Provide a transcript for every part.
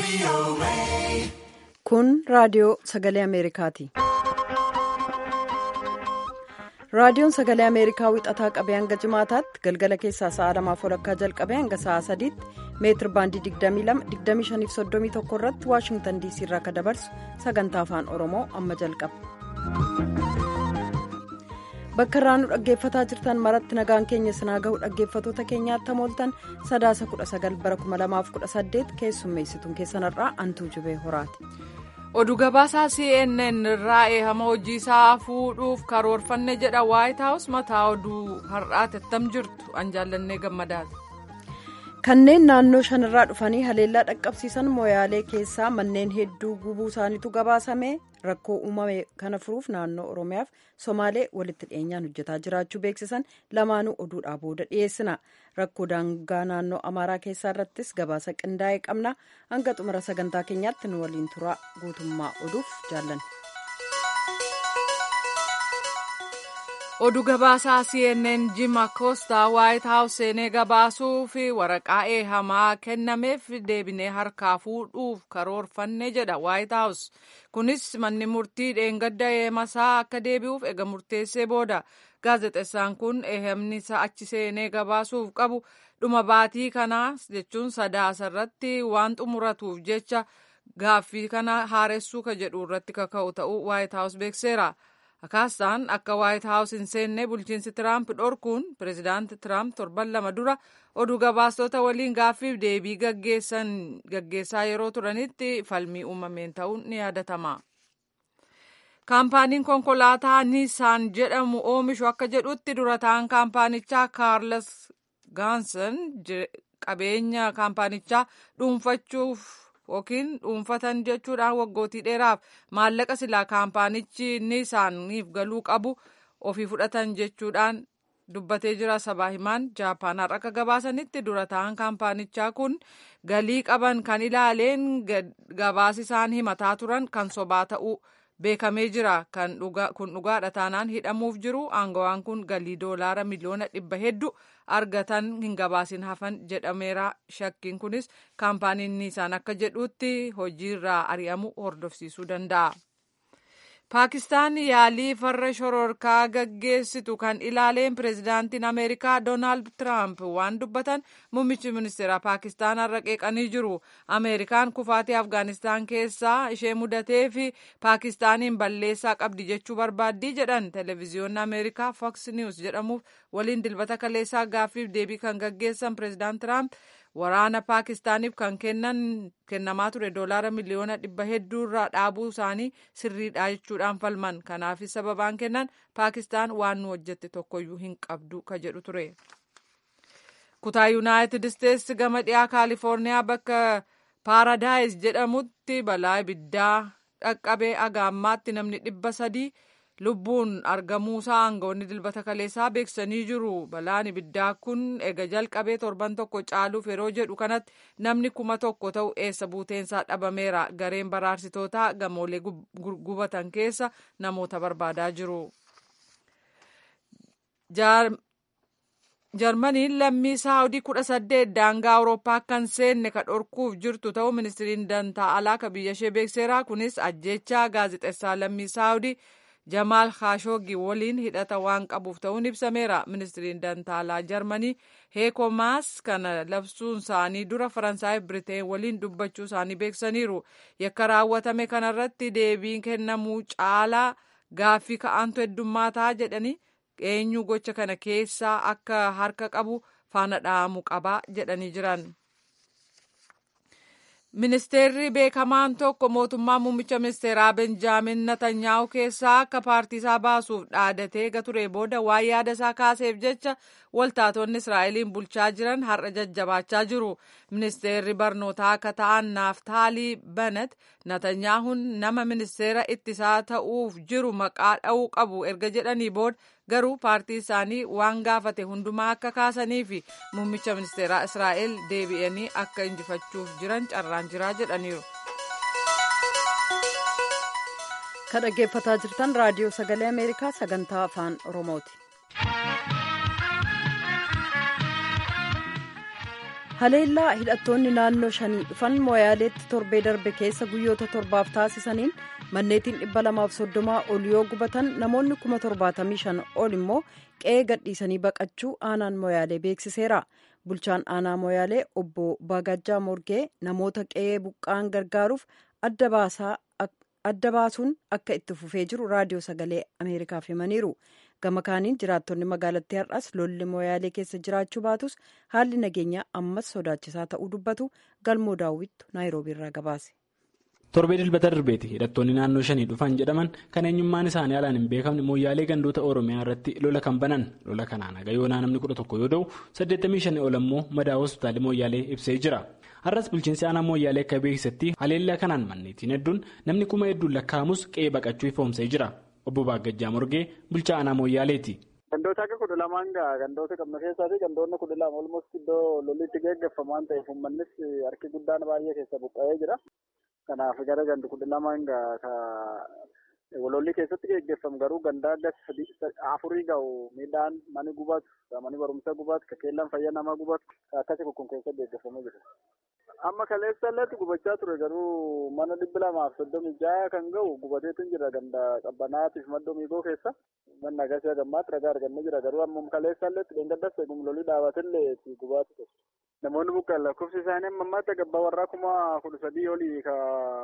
Kun raadiyoo sagalee Ameerikaati. Raadiyoon sagalee Ameerikaa wixataa qabee hanga jimaataatti galgala keessaa sa'a lamaaf walakkaa jalqabee hanga sa'a sadiitti meetir baandii 22-25-31 irratti Waashingtan DC irraa akka dabarsu sagantaa afaan Oromoo amma jalqaba. Bakka irraa nu dhaggeeffataa jirtan maratti nagaan keenya sinaa gahu dhaggeeffatoota keenyaatti hamooltan sadaasa 19 bara 2018 keessummeessituun keessanarraa antuu jibee horaati. oduu gabaasaa cnn irraa eehama hojii isaa fuudhuuf karoorfanne jedha waayit haawus mataa oduu har'aati attam jirtu an jaallannee gammadaati. kanneen naannoo shanirraa dhufanii haleellaa dhaqqabsiisan mooyaalee keessaa manneen hedduu gubuu isaaniitu gabaasame rakkoo uumame kana furuuf naannoo oromiyaaf somaalee walitti dhiyeenyaan hojjetaa jiraachuu beeksisan lamaanuu oduudhaa booda dhiyeessina rakkoo daangaa naannoo amaaraa keessaa irrattis gabaasa qindaa'ee qabna hanga xumura sagantaa keenyaatti nu waliin turaa guutummaa oduuf jaallanne. oduu gabaasaa cnn jim akoostaa waayit haawus seenee gabaasuu fi waraqaa eehamaa kennameef deebinee harkaa fuudhuuf karoorfanne jedha waayit haawus kunis manni murtii dheengadda eehamasaa akka deebi'uuf ega murteessee booda gaazexeessaan kun eehamni isaa achi seenee gabaasuuf qabu dhuma baatii kanaas jechuun sadaasa irratti waan xumuratuuf jecha gaaffii kana haaressuu ka jedhu irratti kaka'u ta'uu waayit haawus beekseera. Akaastaan akka waayit haawus hin seenne bulchiinsi tiraamp dhorkuun pireezidaanti tiraamp torban lama dura oduu gabaastota waliin gaaffiif deebii gaggeessaa yeroo turanitti falmii uumameen ta'uun ni yaadatama. kaampaaniin konkolaataa niisaan jedhamu oomishu akka jedhutti dura ta'an kaampaanichaa kaarles gaansan qabeenya kaampaanichaa dhuunfachuuf. yookiin dhuunfatan jechuudhaan waggootii dheeraaf maallaqa silaa kaampaanichi niisaaniif galuu qabu ofii fudhatan jechuudhaan dubbatee jira sabaa himaan jaapaanaar akka gabaasanitti dura ta'an kaampaanichaa kun galii qaban kan ilaaleen gabaas isaan himataa turan kan sobaa ta'uu beekamee jira kun dhugaadha taanaan hidhamuuf jiru aangawaan kun galii doolaara miliyoona dhibba hedduu argatan hin gabaasin hafan jedhameera shakkiin kunis kaampaaniin niisaan akka jedhutti hojiirraa ari'amu hordofsiisuu danda'a. paakistaan yaalii farra shororkaa gaggeessitu kan ilaaleen pireezidaantiin ameerikaa doonaald tiraamp waan dubbatan muummichi ministeera paakistaan har'a qeeqanii jiru ameerikaan kufaatii afgaanistaan keessaa ishee mudatee fi paakistaaniin balleessaa qabdi jechuu barbaaddii jedhan televiziyoonni ameerikaa fox news jedhamuuf waliin dilbata kaleessaa gaaffiif deebii kan gaggeessan pireezidaant tiraamp waraana paakistaaniif kan kennan kennamaa ture doolaara miliyoona dhibba hedduu irraa dhaabuu isaanii sirriidha jechuudhaan falman kanaaf sababaan kennan paakistaan waan nu hojjette tokkoyyuu hin qabdu ka jedhu ture. kutaa yuunaayitid isteetsi gama dhiyaa kaalifoorniyaa bakka paaradaayis jedhamutti balaa ibiddaa dhaqqabee agaammaatti namni dhibba sadii. lubbuun argamuusaa aangawoonni dilbata kaleessaa beeksisanii jiru balaan ibiddaa kun ega jalqabee torban tokko caaluuf yeroo jedhu kanatti namni kuma tokko ta'u eessa buuteensaa dhabameera gareen baraarsitootaa gamoolee gubatan keessa namoota barbaadaa jiru. jarmaniin lammii saawudii kudha saddeet daangaa awurooppaa akka hin seenne ka dhorkuuf jirtu ta'uu ministiriin dantaa alaa ka biyya ishee beekseera kunis ajjechaa gaazexeessaa lammii saawudii. jamaal kaashoogi waliin hidhata waan qabuuf ta'uun ibsameera ministiriin dantaalaa jarmanii heeko maas kana labsuun isaanii dura faransaay biriteen waliin dubbachuu isaanii beeksaniiru yakka raawwatame kanarratti deebiin kennamuu caalaa gaaffii ka'antu heddummaataa jedhanii eenyu gocha kana keessaa akka harka qabu faana dha'amuu qabaa jedhanii jiran. ministeerri beekamaan tokko mootummaa muummicha ministeeraa benjaamin natanyaahu keessaa akka paartii isaa baasuuf dhaadatee gature booda waan yaada isaa kaaseef jecha waltaatonni israa'eliin bulchaa jiran har'a jajjabaachaa jiru ministeerri barnootaa akka ta'an naaftaalii banat natanyaahun nama ministeera ittisaa ta'uuf jiru maqaa dha'uu qabu erga jedhanii booda garuu paartii isaanii waan gaafate hundumaa akka kaasanii fi muummicha ministeeraa israa'el deebi'anii akka injifachuuf jiran carraan jiraa jedhaniiru. kan dhaggeeffataa jirtan raadiyoo sagalee ameerikaa sagantaa afaan oromooti. haleellaa hidhattoonni naannoo shanii dhufan mooyaaleetti torbee darbe keessa guyyoota torbaaf taasisaniin manneetiin dhibba lamaaf soddomaa ol yoo gubatan namoonni kuma torbaatamii shan ol immoo qe'ee gadhiisanii baqachuu aanaan mooyaalee beeksiseera bulchaan aanaa mooyaalee obbo Baagajjaa Morgee namoota qe'ee buqqaan gargaaruuf adda baasuun akka itti fufee jiru raadiyoo sagalee ameerikaaf himaniiru gama kaaniin jiraattonni magaalattii har'as lolli mooyaalee keessa jiraachuu baatus haalli nageenyaa ammas sodaachisaa ta'uu dubbatu galmoo daawwittu naayiroobii irraa gabaase. torbee dilbata darbeeti hidhattoonni naannoo shanii dhufan jedhaman kan eenyummaan isaanii alaan hin beekamne mooyyaalee gandoota oromiyaa irratti lola kan banan lola kanaan haga yoonaa namni kudha tokko yoo ta'u 85 ol ammoo madaa hospitaalii mooyyaalee ibsee jira har'as bulchiinsi aanaa mooyyaalee akka beeksisetti haleellaa kanaan manneetiin hedduun namni kuma hedduun lakkaa'amus qe'ee baqachuu ifoomsee jira obbo Baagajjaa Morgee bulchaa aanaa mooyyaaleeti. Gandoota akka kudha lamaan gaa gandoota qabna keessaa fi gandoonni kudha lama olmost iddoo lolli itti geggeeffamu waan ta'eef uummannis harki guddaan baay'ee keessa buqqa'ee jira. Kanaaf gara gandi kudha lamaan gaa lolli keessatti geggeeffamu garuu gandaa gas afurii ga'u midhaan mani gubatu mani barumsa gubatu kakeellaan fayyaa namaa gubatu akkasii kun keessatti geggeeffamee jira. Amma kaleessa illee gubachaa ture garuu mana dhibba lamaaf soddomii jaha kan ga'u gubateetu jira ganda qabbanaatiif maddoo miigoo keessa. Manni agarsiisa gammaatti ragaa argannee jira garuu amma kaleessa illee dheengaddas eegum lolii dhaabatillee gubaatu ture. Namoonni buqqa'an lakkoofsi isaanii amma ammaatti gabbaa warraa kuma kudha sadii olii ka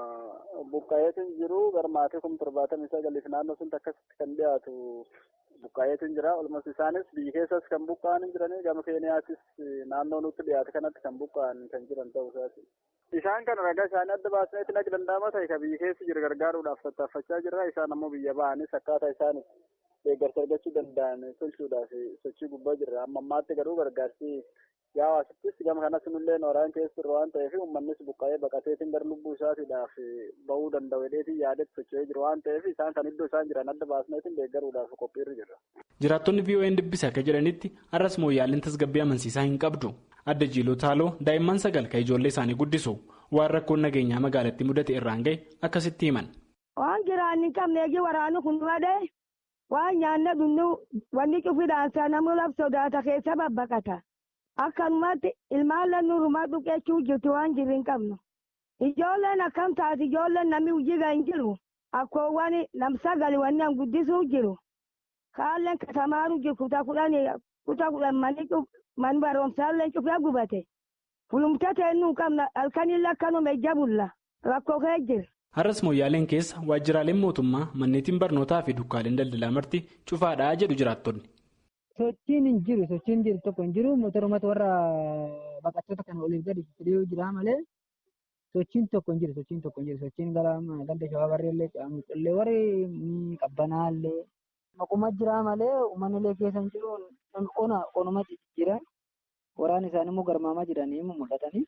buqqa'eetu jiru garmaatee kuma torbaatamii sagaliif naannoo sun akkasitti kan dhiyaatu buqqa'eetu jira. Olmas isaanis biyya keessas kan buqqa'an jiranii gama keeniyaatis naannoo nutti dhiyaate kanatti kan buqqa'an kan jiran ta'uu isaati. Isaan kana ragaa isaanii adda baasneetti nag danda'ama ta'e ka biyya keessa jiru gargaaruudhaaf tattaaffachaa jirra. Isaan ammoo biyya ba'anis akkaataa isaan deeggarsa argachuu danda'an tolchuudhaaf sochii gubbaa jirra. Amma ammaatti garuu gargaarsi yaa hawaasattis gama kanas nullee nooraan keessa jirru waan ta'eef uummannis buqqa'ee baqateetiin gara lubbuu isaatiidhaaf bahuu danda'u hedheetiin yaadetti socho'ee jiru waan ta'eef isaan kan iddoo isaan jiran adda baasneetiin deeggaruudhaaf qophiirra jirra. Jiraattonni VOA'n dubbise akka jedhanitti har'as mooyyaaleen tasgabbii amansiisaa hin qabdu. Adda Jiiloo Taaloo daa'imman sagal kan ijoollee isaanii guddisu waan rakkoon nageenyaa magaalattii mudate irraan ga'e akkasitti himan. Waan jiraan hin qabne eegi waraanu kun madee waan nyaanna dhunnu wanni cufiidhaan namni laf sodaata keessa babbaqata. Akkanumatti ilmaan lannuurumaa dhuqeechuu jirti waan jirri hin qabnu. Ijoolleen akkam taati ijoolleen namni hojii hin jiru. Akkoowwan lamsagali wanni an guddisuu jiru. Kaalleen katamaaru jiru kutaa kudhanii kutaa kudhan manni man barumsaallee cufee gubate. Fulumta teennuu hin qabna halkanillee akkanuma ija bulla. Rakkoo kee jira. Har'as mooyyaaleen keessa waajjiraaleen mootummaa manneetiin barnootaa fi dukkaaleen daldalaa marti cufaadhaa jedhu jiraattonni. Sochiin hin jiru sochiin jiru tokko hin jiru motorumatu warra baqattoota kana oliif gadi fidee jira malee sochiin tokko hin jiru sochiin tokko hin jiru sochiin gara ganda shawaa barreellee qaamuqillee warri qabbanaallee maquma jira malee uummannilee keessa hin jiru ona onuma jira waraan isaanii immoo garmaamaa jiranii mul'atanii.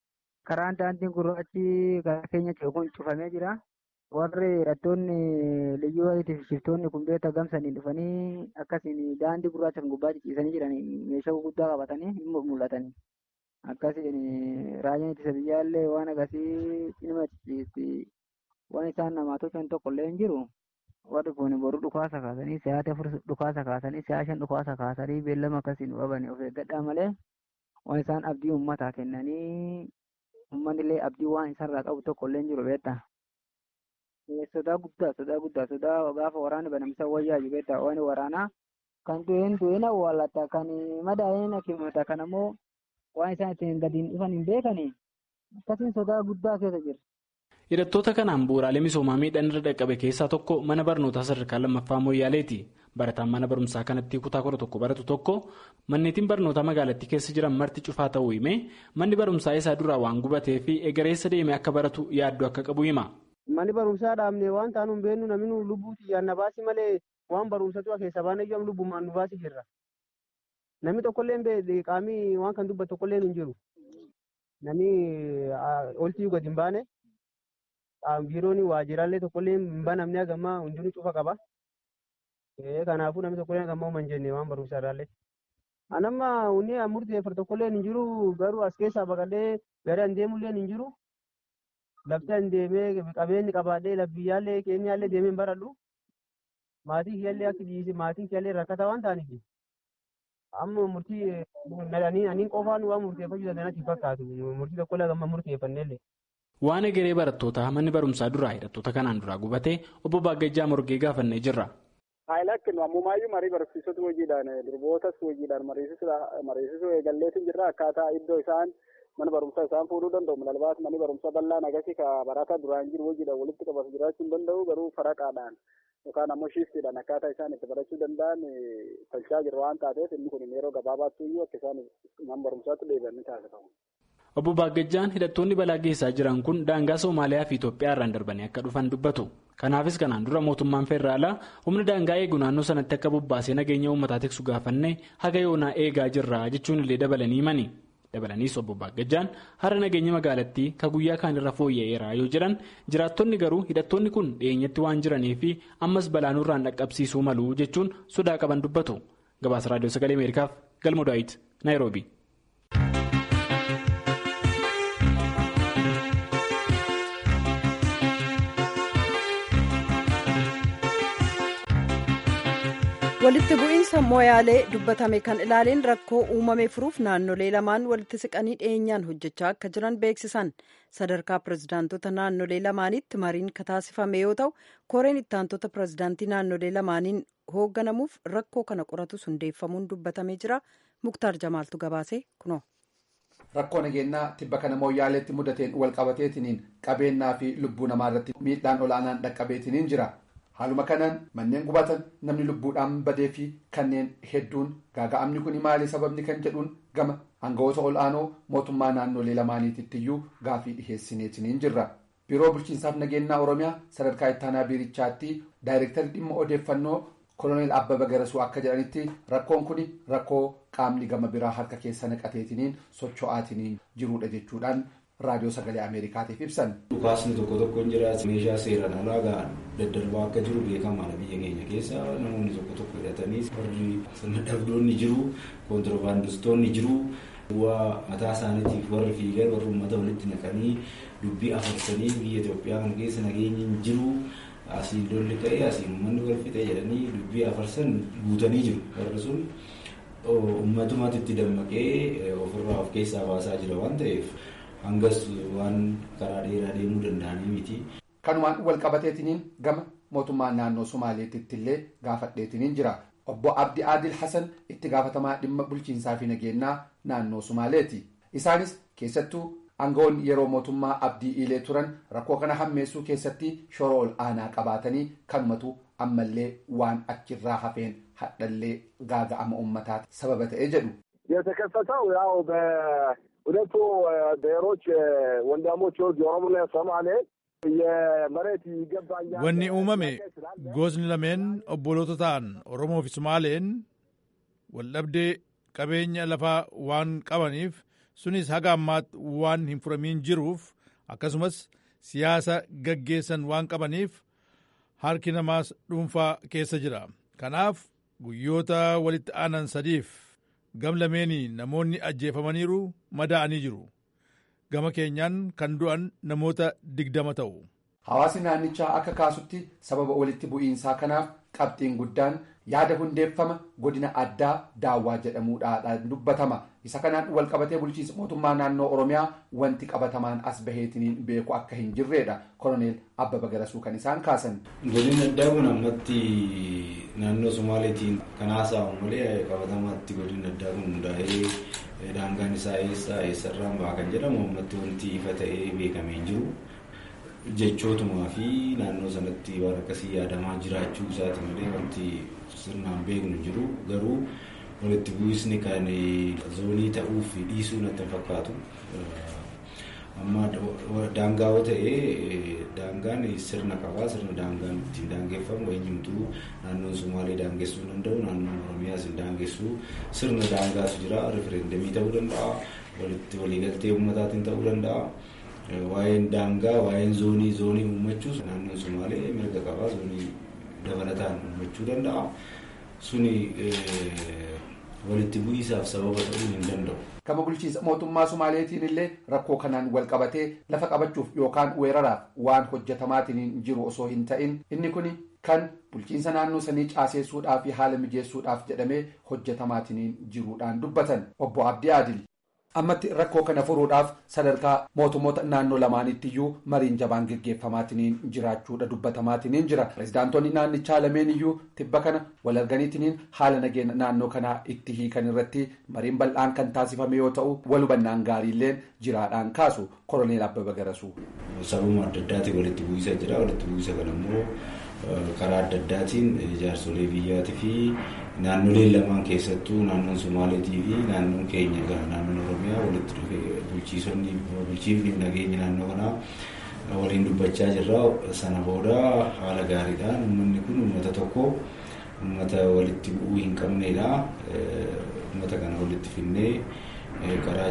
Karaan daandiin gurraachi karaa keenya kun cufamee jira. warri hidhattoonni liyyuu wayitiif shiftoonni kun beektaa gamsanii dhufanii akkasiin daandii gurraacha kan gubbaa ciciisanii jiran meeshaa gurguddaa qabatanii hin mul'atanii. Akkasiin raayyaan ittisa biyyaallee waan akkasii cinima ciciisti waan isaan namaa tolchan tokko illee hin jiru. Warri kun boruu dhukaasa kaasanii si'aata afur dhukaasa kaasanii si'aa shan dhukaasa kaasanii beellama akkasiin qabanii of eeggadhaa malee waan isaan abdii uummataa kennanii uummanni illee abdii waan isarraa qabu tokko illee hin jiru beektaa. sodaa guddaa sodaa guddaa sodaa gaafa waraana banamsa wayyaa jibeeta waan waraanaa kan du'een du'een awwaallata kan madaa'een hakimata kan ammoo waan isaan ittiin gadiin dhufan hin beekani akkasiin sodaa guddaa keessa jira. Hidhattoota kanaan bu'uuraalee misoomaa miidhaan irra dhaqqabe keessaa tokko mana barnootaa sadarkaa lammaffaa mooyyaaleeti. Barataan mana barumsaa kanatti kutaa kudha tokko baratu tokko manneetiin barnootaa magaalattii keessa jiran marti cufaa ta'uu himee manni barumsaa isaa duraa waan gubatee fi egereessa deemee akka baratu yaaddoo akka qabu hima. Manni barumsaa dhaabne waan taanu hin beeknu namni lubbuu xiyyaan na baasi malee waan barumsatu keessa baanee jiran lubbumaan nu baasi jirra. Namni tokkollee qaamii waan kan dubbatu tokkollee hin jiru. Namni oltii gadi hin baane biiroon waajjiraalee tokkollee hin banamne hagammaa hundinuu cufa qaba. Kanaafuu namni tokkollee hagammaa uuman jenne waan barumsaa irraallee. Anamma hunni murteeffatu tokkollee hin jiru garuu as keessaa baqadhee gara deemullee hin jiru. Lafti an deemee qabeenyi qabaadhee labbiyyaallee keenyaallee deemee hin baradhu. Maatii kiyyaallee akka dhiisi maatiin kiyyaallee rakkata waan ta'aniif amma murtii nadanii aniin qofaan waan murteeffachuu danda'anitti fakkaatu murtii tokko illee amma murteeffannellee. Waan egeree barattootaa manni barumsaa duraa hidhattoota kanaan duraa gubatee obbo Baagajjaa Morgee gaafannee jirra. Haayilakkin ammumaayyuu marii barsiisota hojiidhaan durbootas hojiidhaan mariisisuu eegalleetiin jirra akkaataa iddoo isaan mana barumsaa isaan fuudhuu danda'u milalbaas manni barumsaa bal'aan agarsi ka barataa duraan jiru hojiidhaan walitti qabatu jiraachuu hin danda'u garuu faraqaadhaan yookaan ammoo shiiftiidhaan akkaataa isaan itti barachuu danda'an tolchaa jiru waan taateef inni kun yeroo gabaabaatti iyyuu akka isaan mana barumsaatti deebi'an ni taasifamu. Obbo Baagajjaan hidhattoonni balaa geessaa jiran kun daangaa Somaaliyaa fi Itoophiyaa irraan darbanii akka dhufan dubbatu. Kanaafis kanaan dura mootummaan federaalaa humna daangaa eegu naannoo sanatti akka bobbaasee nageenya uummataa tiksu gaafannee haga yoonaa eegaa jirra jechuun illee dabalanii himani. Dabalaniis obbo Baagajjaan har'a nageenya magaalattii ka guyyaa kaan irra fooyya'eera yoo jedhan jiraattonni garuu hidhattoonni kun dhiyeenyatti waan jiranii fi ammas balaa nurraan dhaqqabsiisuu malu jechuun sodaa qaban dubbatu. Gabaasa Raadiyoo Sagalee Ameerikaaf Galmo Daawit Naayiroobi. walitti bu'iinsa mooyaalee dubbatame kan ilaaleen rakkoo uumame furuuf naannolee lamaan walitti siqanii dhiyeenyaan hojjechaa akka jiran beeksisan sadarkaa pirezidaantota naannolee lamaanitti mariin kataasifame yoo ta'u koreen ittaantota pirezidaantii naannolee lamaaniin hoogganamuuf rakkoo kana qoratu hundeeffamuun dubbatamee jira muktaar jamaaltu gabaase kunoo. rakkoo nageenyaa tibba kana mooyaaleetti mudateen walqabateetiniin qabeenyaa fi lubbuu namaa irratti miidhaan olaanaan dhaqqabeetiniin jira. haaluma kanaan manneen gubatan namni lubbuudhaan badee fi kanneen hedduun gaaga'amni kun maali sababni kan jedhuun gama aangawoota ol'aanoo mootummaa naannolee lamaaniitittiyuu gaafii dhiheessineetiniin jirra. biiroo bulchiinsaaf nageenyaa oromiyaa sadarkaa ittaanaa biirichaatti daayireektarri dhimma odeeffannoo koloneel abbaba garasuu akka jedhanitti rakkoon kun rakkoo qaamni gama biraa harka keessa naqateetiniin socho'aatiniin jirudha jechuudhaan. raadiyoo sagalee ameerikaatiif ibsan. dhukaasni tokko tokko hin jiraatu meeshaa seeraan alaa ga'an daddarbaa akka jiru beekamaadha biyya keenya keessa namoonni tokko tokko hidhatanii warri sirna dhabdoonni jiru koontirbaandistoonni jiru bu'aa mataa isaaniitiif warri fiigan warri uummata walitti naqanii dubbii afarsanii biyya Itoophiyaa kana keessa nageenyi hin jiru asiin lolli ta'ee asiin uummanni wal fixee jedhanii dubbii afarsan guutanii jiru warri sun uummatummaatti itti dammaqee ofirraa of keessaa baasaa jira waan ta'eef. hangas waan karaa dheeraa deemuu danda'anii miti. kanumaan wal qabateetiniin gama mootummaa naannoo somaaleetitti illee gaafadheetiniin jira obbo abdi aadil hasan itti gaafatamaa dhimma bulchiinsaa fi nageenyaa naannoo somaaleeti isaanis keessattuu aangawoonni yeroo mootummaa abdii iilee turan rakkoo kana hammeessuu keessatti shoroo ol aanaa qabaatanii kanumatu ammallee waan achirraa hafeen hadhallee gaaga'ama uummataati sababa ta'ee jedhu. የተከሰተው ያው ሁለቱ ብሔሮች ወንድሞች የኦሮሞና የሶማሌ የመሬት ይገባኛል wanni uumame gosni lameen obboloota ta'an oromoo fi somaaleen waldhabdee qabeenya lafaa waan qabaniif sunis haga ammaatti waan hin furamiin jiruuf akkasumas siyaasa gaggeessan waan qabaniif harki namaas dhuunfaa keessa jira kanaaf guyyoota walitti aanan sadiif gam lameenii namoonni ajjeefamaniiru madaa'anii jiru gama keenyaan kan du'an namoota digdama ta'u. Hawaasni naannichaa akka kaasutti sababa walitti bu'iinsaa kanaaf qabxiin guddaan yaada hundeeffama godina addaa daawwaa jedhamuudhaan dubbatama. Isa kanaan walqabatee bulchiinsa mootummaa naannoo Oromiyaa wanti qabatamaan as baheetiniin beeku akka hin jirredha. Koloneel Abbaba Garasuu kan isaan kaasan. Godinni addaa kun ammatti naannoo Somaaleetiin kan haasa'amu malee qabatamaatti godinni addaa kun hundaa'ee daangaan isaa eessa eessarraan ba'a kan jedhamu ammatti wanti ifa ta'ee beekamee hin jiru. jechootumaa fi naannoo sanatti waan akkasii yaadamaa jiraachuu isaati malee wanti sirnaan beeknu jiru garuu walitti bu'isni kan zoonii ta'uuf dhiisuu natti hin fakkaatu. Amma daangaa yoo ta'e daangaan sirna qabaa sirna daangaan ittiin daangeffamu eenyumtuu naannoon Sumaalee daangessuu danda'u naannoon Oromiyaas hin daangessu sirna daangaatu jira rifereendamii ta'uu danda'a walitti waliigaltee uummataatiin ta'uu danda'a. waa'een daangaa waa'een zoonii zoonii uummachuus naannoon Sumaalee mirga qabaa zoonii dabalataan uummachuu danda'a. Suni walitti bu'iisaaf sababa ta'uu hin danda'u. Gama bulchiinsa mootummaa Sumaaleetiin illee rakkoo kanaan wal qabatee lafa qabachuuf yookaan weeraraaf waan hojjetamaatiin jiru osoo hin ta'in inni kun kan bulchiinsa naannoo sanii caaseessuudhaaf fi haala mijeessuudhaaf jedhamee hojjetamaatiin jiruudhaan dubbatan obbo Abdii Adil. ammatti rakkoo kana furuudhaaf sadarkaa mootummoota naannoo lamaanitti iyyuu mariin jabaan geggeeffamaatiin jiraachuudha dubbatamaatiin jira pirezidaantonni naannichaa lameen iyyuu tibba kana wal arganiitiin haala nageenya naannoo kanaa itti hiikan irratti mariin bal'aan kan taasifame yoo ta'u wal hubannaan gaariilleen jiraadhaan kaasu koroneel abbaba garasuu. sababuma adda addaatiin walitti bu'iinsa jira walitti bu'iinsa kana immoo karaa adda addaatiin jaarsolee biyyaatii fi naannoleen lamaan keessattuu naannoon somaaleetii fi naannoon keenya naannoon oromiyaa walitti dhufee bulchiisonni bulchiifni nageenya naannoo kanaa waliin dubbachaa jirra sana booda haala gaariidhaan uummanni kun uummata tokko uummata walitti bu'uu hin qabneedha uummata kana walitti finnee karaa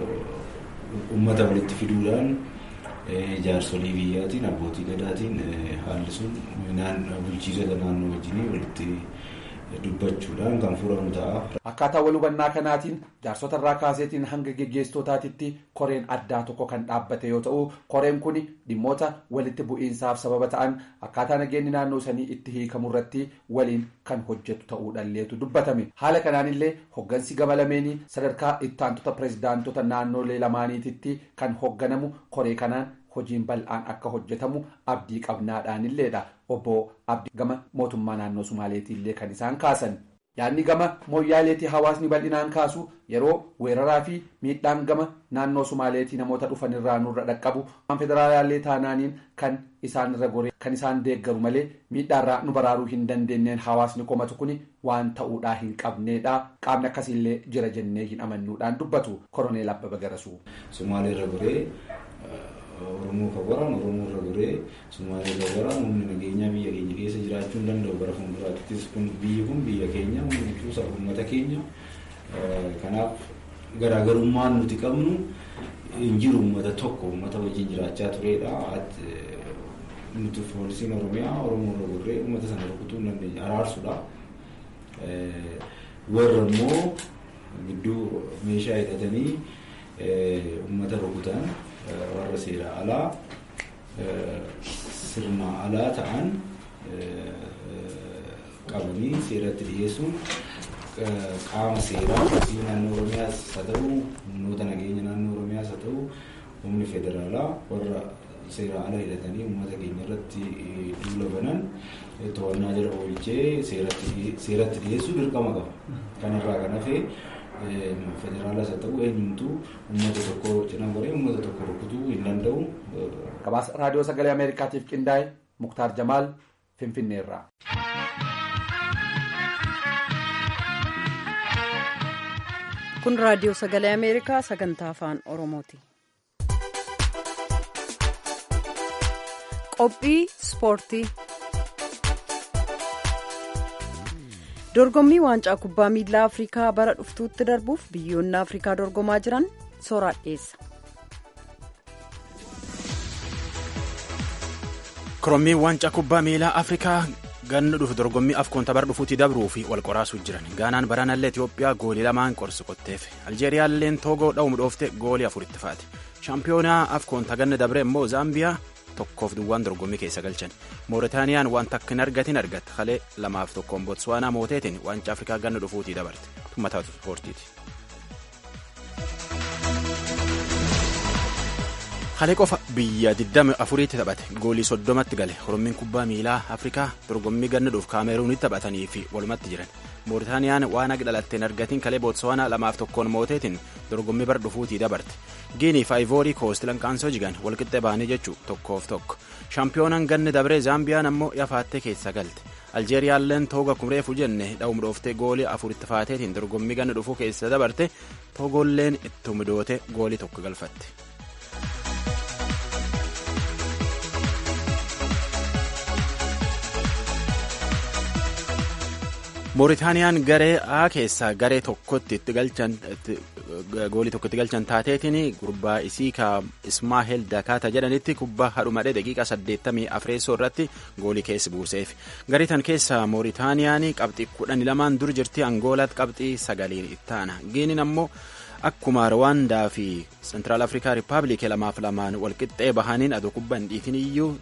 uummata walitti fiduudhaan jaarsolii biyyaatiin abbootii gadaatiin haalli sun bulchiisota naannoo wajjin walitti dubbachuudhaan kan furamu ta'a. Akkaataa wal hubannaa kanaatiin jaarsota irraa kaaseetiin hanga geggeessitootaatitti koreen addaa tokko kan dhaabbate yoo ta'u koreen kun dhimmoota walitti bu'iinsaaf sababa ta'an akkaataa nageenyi naannoo sanii itti hiikamu irratti waliin kan hojjetu ta'uudhaalleetu dubbatame haala kanaanillee hoggansi gama lameenii sadarkaa ittaantota pirezidaantota naannolee lamaaniititti kan hogganamu koree kanaan hojiin bal'aan akka hojjetamu abdii qabnaadhaanilleedha obbo abdii gama mootummaa naannoo sumaaleetiillee kan isaan kaasan yaadni gama mooyyaaleetii hawaasni bal'inaan kaasu yeroo weeraraa fi miidhaan gama naannoo sumaaleetii namoota dhufan irraa nurra dhaqqabu federaalaallee taanaaniin kan isaan irra goree kan isaan deeggaru malee miidhaarraa nu baraaruu hin dandeenyeen hawaasni komatu kun waan ta'uudhaa hin qabneedha qaamni akkasiillee jira jennee hin amannuudhaan dubbatu koroneel abbaba garasuu. Sumaalee irra goree Oromoo kan waraanu Oromoo irra goree Sumaalee irra waraanu humni nageenyaa biyya keenya keessa jiraachuu hin danda'u bara fuulduraattis kun biyyi kun biyya keenya humni kuusaa uummata keenya kanaaf garaagarummaan nuti qabnu hin jiru uummata tokko uummata wajjin jiraachaa turedha. Nuti poolisiin Oromiyaa Oromoo irra goree uummata sana rukutuu hin dandeenya araarsuudha. Warra immoo gidduu meeshaa hidhatanii uummata rukutan warra seera alaa sirna alaa ta'an qabanii seeratti dhiyeessuun qaama seeraa naannoo oromiyaas haa ta'u humnoota nageenya naannoo oromiyaas haa ta'u humni federaalaa warra seera ala hidhatanii uummata keenya irratti duula banan to'annaa jala oolchee seeratti dhiyeessuu dirqama qaba. Kanarraa kan hafe federaalas haa ta'u eenyumtuu uummata tokko cina goree uummata tokko rukutuu hin danda'u. Gabaasa raadiyoo sagalee Ameerikaatiif qindaa'e Muktaar Jamaal Finfinneerraa. Kun raadiyoo sagalee Ameerikaa sagantaa afaan Oromooti. Qophii Ispoortii. Dorgommii waancaa kubbaa miilaa Afrikaa bara dhuftuutti darbuuf biyyoonni Afrikaa dorgomaa jiran sooraan dhiyeessa. Korommiin waancaa kubbaa miilaa Afrikaa ganna dhufu dorgommii afkoonta bara dhufuutti dabruu fi wal qoraasuu jiran. Gaanaan baraanallee Itoophiyaa goolii lamaan qorsi qotteef. Aljeeriyaalleen Toogoo dha'uum dhoofte goolii afuritti faati. Shaampiyoonaa afkoonta ganna dabre immoo Zaambiyaa tokkoof duwwaan dorgommii keessa galchan. Mooritaaniyaan waan takka hin argatin argatte. Kalee lamaaf tokkoon Botswaanaa mooteetiin waancaa Afrikaa ganna dhufuutii dabarte. Tummataa ispoortiiti. Kalee qofa biyya 24tti taphate goolii 30tti gale Orommiin kubbaa miilaa Afrikaa dorgommii ganna dhuuf kaameruunitti taphatanii fi walumatti jiran. Mooritaaniyaan waan akka dhalatteen argatiin kalee Bootsuwaanaa lamaaf tokkoon mooteetiin dorgommii bara dhufuutii dabarte. Giinii fi Ayivoorii Koost lankaansoo jigan walqixxee baanii jechuu tokkoof tokko. Shaampiyoonaan ganni dabree Zaambiyaan ammoo yafaattee keessa galte. Aljeeriyaalleen tooga kumreefu jenne dha'um dhooftee goolii afuritti faateetiin dorgommii ganna dhufuu keessa dabarte toogolleen itti midoote goolii tokko galfatte. Mooritaaniyaan garee A keessaa garee tokkotti itti galchan goolii tokko itti galchan taateetiin gurbaa isii ka Ismaahel Dakaata jedhanitti kubbaa hadhumadhee daqiiqaa 84 irratti goolii keessa buuseef. Garee tan keessa Mooritaaniyaan qabxii 12 dur jirti Angoolaatti qabxii 9 ittaana. Giiniin ammoo akkuma Rwaandaa fi Sentiraal Afrikaa Rippaabilikii lamaaf lamaan walqixxee bahaniin adoo kubbaa hin dhiitin iyyuu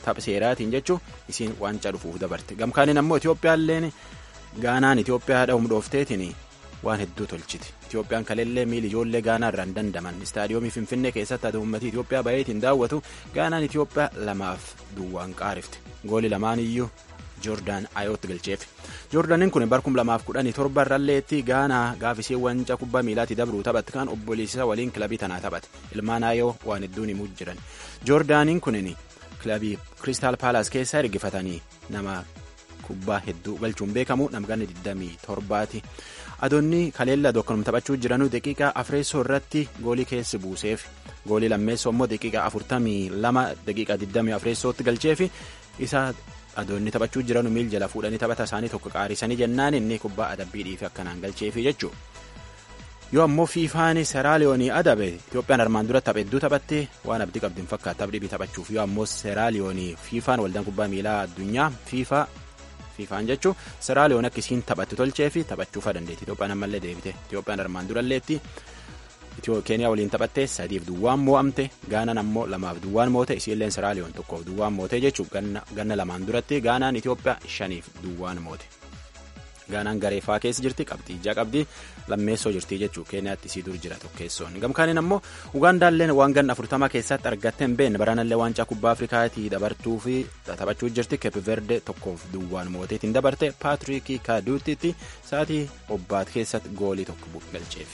tapha seeraatiin jechuun isiin waancaa dhufuuf dabarte gamkaaniin ammoo itiyoophiyaalleen gaanaan itiyoophiyaa haadha humdoofteetiin waan hedduu tolchiti itiyoophiyaan kaleellee miili ijoollee gaanaa irraa hin dandaman istaadiyoomii finfinnee keessatti ati uummatii itiyoophiyaa baay'eetiin daawwatu gaanaan itiyoophiyaa lamaaf duwwaan qaarifte gooli lamaan iyyuu joordaan ayootti galcheef joordaaniin kun barkum lamaaf kudhanii torba irralleetti gaanaa gaafisee wanca kubbaa miilaatii dabruu taphate kan obboleessisa waliin kilabii tanaa taphate ilmaan ayoo waan hedduun himuu jiran joordaaniin kunin kilabii kiristaal paalaas keessa ergifatanii nama kubbaa hedduu galchuun beekamu namganni 27ti adoonni kaleella dokkonum taphachuu jiranuu daqiiqaa afreessoo irratti goolii keessi buuseef goolii lammeessoo immoo daqiiqaa 42 daqiiqaa 20 afreessootti galcheef isa adoonni taphachuu jiran miil jala fuudhanii taphata isaanii tokko qaarisanii jennaan inni kubbaa adabbii dhiife akkanaan galcheefi jechuudha. yoo ammoo fiifaan seraaliyoonii adabe itoophiyaan armaan dura tapha hedduu taphatte waan abdii qabdi hin fakkaatu tapha dhibii taphachuuf yoo ammoo seraaliyoonii fiifaan waldaan kubbaa miilaa addunyaa fiifaa fiifaan jechuun seraaliyoon akka isiin taphatti tolchee fi taphachuufaa dandeetti itoophiyaan ammallee deebite itoophiyaan armaan duralleetti keeniyaa waliin taphattee sadiif duwwaan moo'amte gaanaan ammoo lamaaf duwwaan moote isiilleen seraaliyoon tokkoof duwwaan moote jechuun ganna lamaan duratti gaanaan itiyoophiyaa shaniif duwwaan moote. gaanaan gareefaa keessa jirti qabxii ijaa qabdii lammeessoo jirti jechuu keeniyaatti isii dur jira tokkeessoon gamkaaniin ammoo ugaandaalleen waan ganna afurtamaa keessatti argatte hin beekne baranallee waancaa kubbaa afrikaatii dabartuu fi taphachuu jirti keepiverde tokkoof duwwaan mooteetiin dabarte paatriikii kaaduutitti sa'aatii obbaat keessatti goolii tokko galcheef.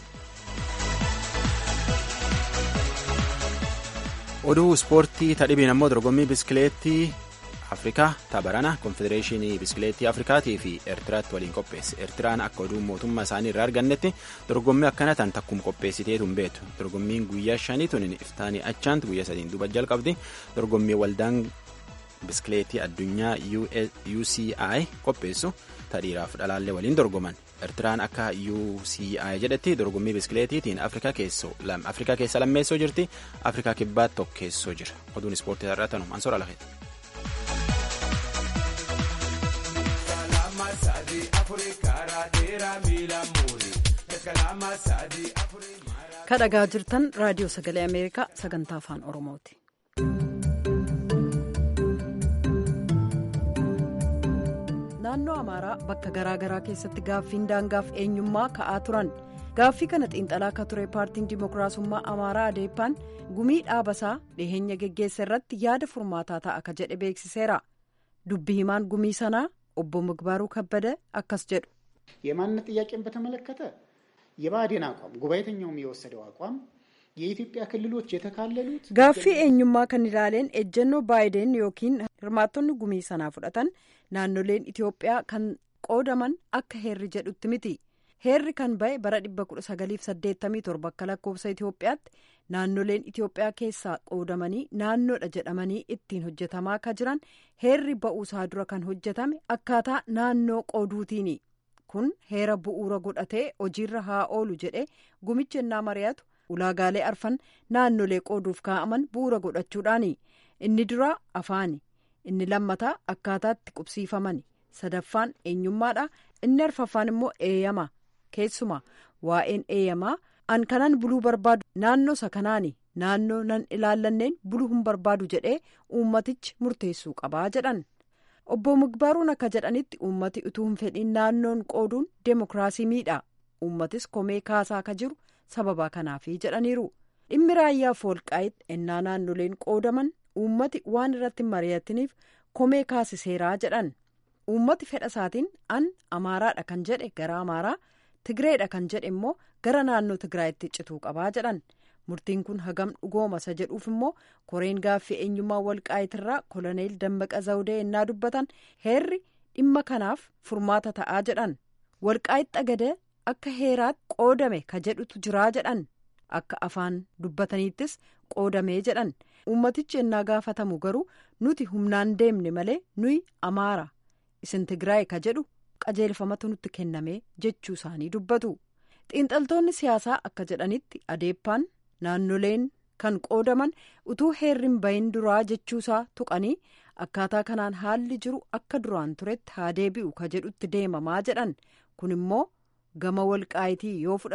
oduu ispoortii tadhibiin ammoo dorgommii biskileettii afrikaa tabarana konfedereeshinii biskileettii afrikaatii fi eertiraatti waliin qopheesse eertiraan akka oduu mootummaa isaanii irraa argannetti dorgommii akkana tan takkuma qopheessiteetu hin beektu dorgommiin guyyaa shanii tun iftaanii achaanti guyyaa sadiin duuba jalqabdi dorgommii waldaan biskileettii addunyaa uci qopheessu tadhiiraaf dhalaallee waliin dorgoman eertiraan akka uci jedhetti dorgommii biskileetiitiin afrikaa keessa lammeessoo jirti afrikaa kibbaa tokkeessoo jira oduun ispoortii irraa tanu ansoora lafeeti. kadhagaa jirtan raadiyoo sagalee ameerikaa sagantaa afaan oromooti. naannoo amaaraa bakka garaagaraa keessatti gaaffiin daangaaf eenyummaa ka'aa turan gaaffii kana xiinxalaa akka ture paartiin dimookiraasummaa amaaraa adeeppaan gumii dhaabasaa dhiheenya geggeessa irratti yaada furmaataa ta'a akka jedhe beeksiseera dubbi himaan gumii sanaa obbo ምግባሩ ከበደ አካስ ጀዱ የማንነት ጥያቄን በተመለከተ የብአዴን አቋም ጉባኤተኛውም የወሰደው አቋም የኢትዮጵያ ክልሎች የተካለሉት ጋፊ ኤኙማ ከኒላሌን ኤጀኖ ባይዴን ዮኪን hirmaattonni gumii sanaa fudhatan naannoleen itiyoophiyaa kan qoodaman akka heerri jedhutti miti heerri kan ba'e bara 1987 akka lakkoofsa itiyoophiyaatti naannoleen itiyoophiyaa keessaa qoodamanii naannoodha jedhamanii ittiin hojjetamaa akka jiran heerri ba'uusaa dura kan hojjetame akkaataa naannoo qooduutiini kun heera bu'uura godhatee hojiirra haa oolu jedhe gumichi ennaa mari'atu ulaagaalee arfan naannolee qooduuf kaa'aman bu'uura godhachuudhaani inni duraa afaani inni lammataa akkaataatti qubsiifaman sadaffaan eenyummaadha inni arfaffaan immoo eeyyama keessumaa waa'een eeyyamaa an kanan buluu barbaadu naannoo isa kanaani naannoo nan ilaallanneen buluu hin barbaadu jedhee uummatichi murteessuu qabaa jedhan obbo Migbaaruun akka jedhanitti uummati utuu hin fedhiin naannoon qooduun deemokiraasii miidha uummatis komee kaasaa akka jiru sababa kanaafi jedhaniiru dhimmi raayyaaf walqaa'itti ennaa naannoleen qoodaman uummati waan irratti mari'atiniif komee kaasiseeraa jedhan uummati fedha isaatiin an amaaraadha kan jedhe gara amaaraa tigireedha kan jedhe immoo gara naannoo tigraayitti cituu qabaa jedhan murtiin kun hagam dhugooma isa jedhuuf immoo koreen gaaffii eenyummaa walqaa'itirraa koloneel dammaqa zawudee ennaa dubbatan heerri dhimma kanaaf furmaata ta'aa jedhan walqaa'itti agadee akka heeraatti qoodame ka jedhutu jiraa jedhan akka afaan dubbataniittis qoodamee jedhan uummatichi ennaa gaafatamu garuu nuti humnaan deemne malee nuyi amaara isin tigraay ka jedhu qajeelfamatu nutti kenname jechuu isaanii dubbatu xiinxaltoonni siyaasaa akka jedhanitti adeeppaan naannoleen kan qoodaman utuu heerri hin bahin duraa jechuusaa tuqanii akkaataa kanaan haalli jiru akka duraan turetti haa deebi'u ka jedhutti deemamaa jedhan kun immoo gama walqaayitii yoo fudhatame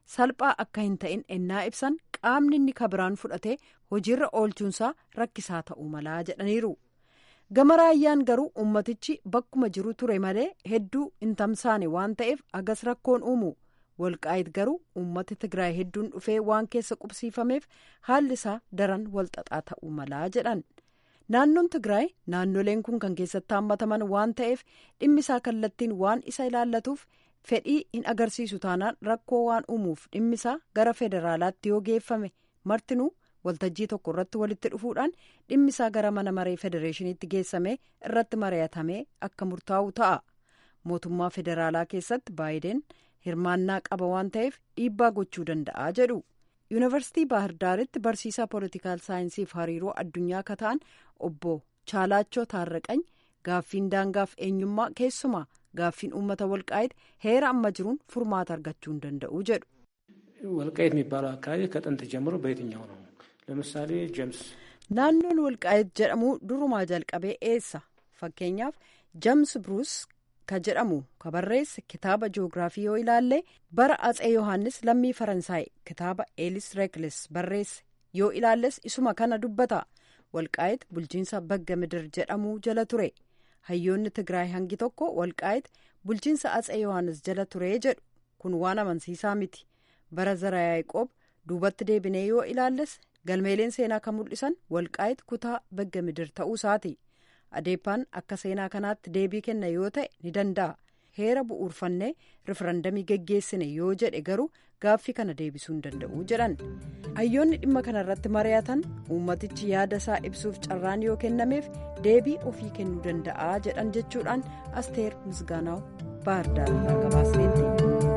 salphaa akka hin ta'in ennaa ibsan qaamni inni kabiraan fudhatee hojiirra oolchuunsaa rakkisaa ta'uu malaa jedhaniiru. gama raayyaan garuu ummatichi bakkuma jiru ture malee hedduu hin tamsaane waan ta'eef agas rakkoon uumu walqaayit garuu ummati tigraay hedduun dhufee waan keessa qubsiifameef haalli isaa daran walxaxaa ta'uu malaa jedhan naannoon tigraay naannoleen kun kan keessatti haammataman waan ta'eef dhimmisaa kallattiin waan isa ilaallatuuf fedhii hin agarsiisu taanaan rakkoo waan uumuuf dhimmisaa gara federaalaatti yoo geeffame martinuu. waltajjii tokko irratti walitti dhufuudhaan dhimmisaa gara mana maree federeeshiniitti geessame irratti mari'atamee akka murtaa'u ta'a mootummaa federaalaa keessatti baayiden hirmaannaa qaba waan ta'eef dhiibbaa gochuu danda'a jedhu yuunivarsiitii baahirdaaritti barsiisaa poolitikaal saayinsiif hariiroo addunyaa akka ta'an obbo chaalaachoo taarraqany gaaffiin daangaaf eenyummaa keessumaa gaaffiin uummata walqaayit heera amma jiruun furmaata argachuu hin danda'u jedhu. ወልቃይት የሚባለው አካባቢ ከጥንት ጀምሮ በየትኛው ነው? ለምሳሌ ጀምስ naannoon walqaayit jedhamu durumaa jalqabee eessa fakkeenyaaf jeems bruus ka jedhamu ka barreesse kitaaba jiyoogiraafii yoo ilaalle bara atsee yohaannis lammii faransaay kitaaba eelis reekles barreesse yoo ilaalles isuma kana dubbata walqaayit bulchiinsa bagga midir jedhamu jala ture hayyoonni tigraay hangi tokko walqaayit bulchiinsa atsee yohaannis jala ture jedhu kun waan amansiisaa miti bara zara yaaqoob duubatti deebinee yoo ilaalles galmeeleen seenaa kan mul'isan walqaayit kutaa bagga midir ta'uu isaati adeepaan akka seenaa kanaatti deebii kenna yoo ta'e ni danda'a heera bu'uurfannee rifarandamii geggeessine yoo jedhe garuu gaaffii kana deebisuu hin danda'u jedhan hayyoonni dhimma kana irratti mari'atan uummatichi yaada isaa ibsuuf carraan yoo kennameef deebii ofii kennuu danda'a jedhan jechuudhaan asteer misgaanaaw baahirdaar gabaasneetti.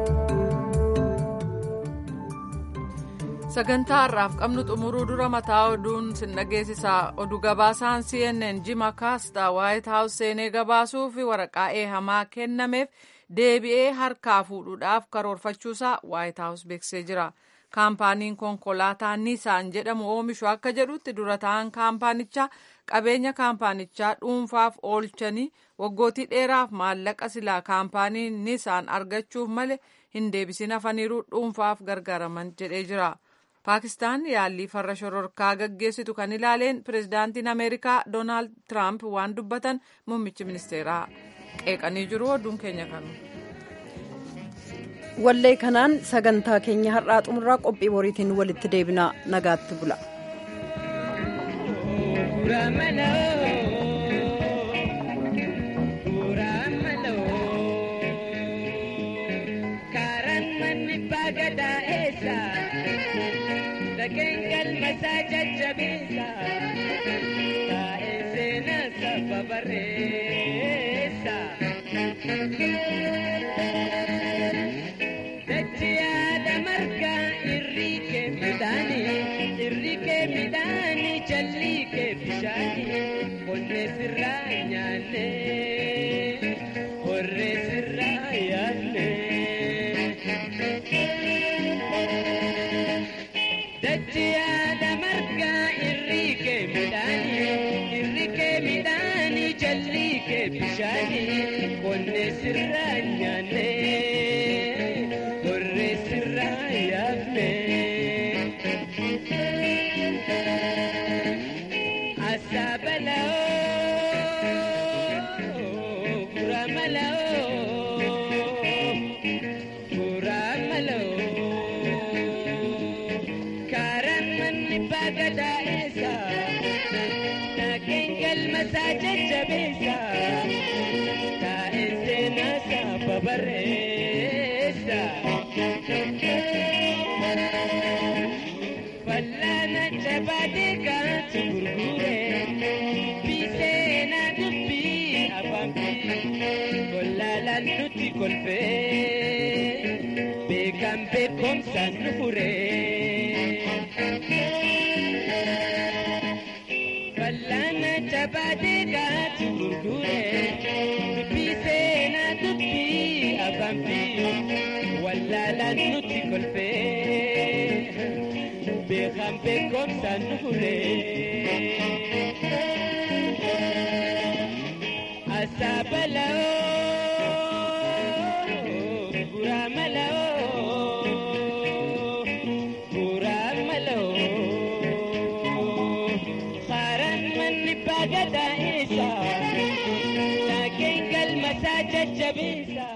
sagantaa har'aaf qabnu xumuruu dura mataa oduun sin dhageessisaa oduu gabaasaan cnn jima kaastaa waayit haawus seenee gabaasuu fi waraqaa eehamaa kennameef deebi'ee harkaa fuudhuudhaaf karoorfachuusaa waayit haawus beeksisee jira kaampaaniin konkolaataa niisaan jedhamu oomishu akka jedhutti dura ta'an kaampaanichaa qabeenya kaampaanichaa dhuunfaaf oolchanii waggootii dheeraaf maallaqa silaa kaampaaniin niisaan argachuuf malee hin deebisin hafaniiru dhuunfaaf gargaaraman jedhee jira. paakistaan yaallii farra shororkaa gaggeessitu kan ilaaleen pirezidaantiin ameerikaa doonaald tiraamp waan dubbatan muummichi ministeeraa qeeqanii jiru oduun keenya kanu. wallee kanaan sagantaa keenya har'aa xumurraa qophii boriitiin walitti deebinaa nagaatti bula. Kengal masaja jabisa Tae sena saba baresa Dachia da marga irrike midani Irrike midani jallike bishani Konne sirra nyaanne Horre sirra yaanne Dachiyada marga irrike midhaani irrike midhaani jallike bishaani qonne sirra nyaanne horre sirra yaafne. Asaabaloo guramaloo guramaloo. gadaesa nagengal masaja jabesa taesena sababaresa fallana jabadeka tugurgure bisena dubbi abambi kollalan nuti kolfe beekan beekomsan nufure Fallana jabadeka tugurgure dubbi seena dubbi abambi wallala nuti kolfe beekan beekomsan nufure asaabalao guramalao gadaa isa. Saakeen galma isaa jajjabeessa.